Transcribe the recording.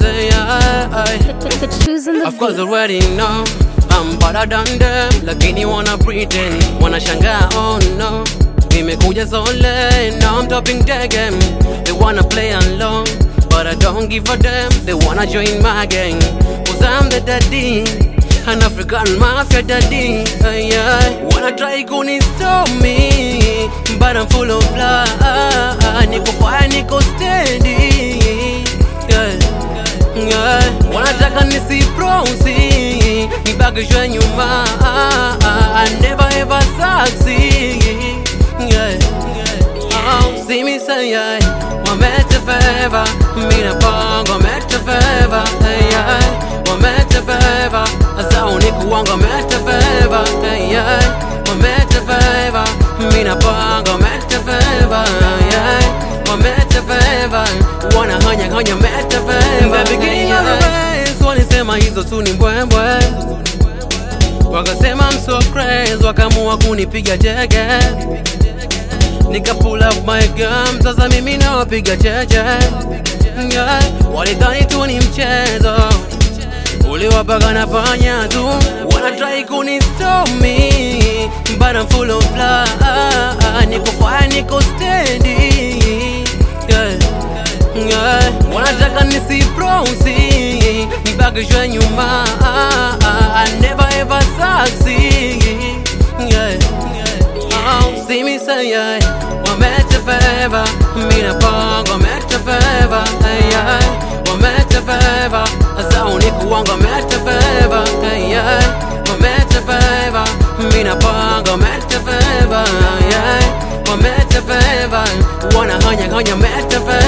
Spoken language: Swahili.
say I, Choosing the Of course beat. already know I'm better than them Lakini wanna pretend Wanashangaa oh no Nimekuja sole Now I'm topping their game They wanna play along But I don't give a damn They wanna join my gang Cause I'm the daddy An African mafia daddy uh, yeah. Wanna try kuni stop me But I'm full of blood Niko fire niko steady yeah. Yeah. Wanataka nisiprosi nibakishwe nyuma I never ever succeed yeah. Oh, see me say yeah. Wamete favor Mina bongo wamete favor hey, yeah. Wamete favor Asa uniku wangu wamete favor hey, yeah. Wamete favor Mina bongo wamete favor yeah. Wamete favor Wana hanya hanya mete favor The beginning of the race Walisema hizo tu ni mbwembwe Wakasema I'm so crazy Wakamua kunipiga jege Nika pull up my gum Sasa mimi nawapiga cheche yeah. Walidhani tu ni mchezo Uliwapaga na panya tu Wanna try kuni stop me But I'm full of blood Niko fire niko steady yeah. Yeah. Wanataka nisiprosi Nibakishwe nyuma I never ever succeed yeah. Oh, see me say yeah. Wamete favor Mina bongo wamete favor hey, yeah. Wamete favor Asa uniku wangu wamete favor hey, yeah. Wamete favor Mina bongo wamete favor yeah. Wamete favor Wana hanya hanya mete favor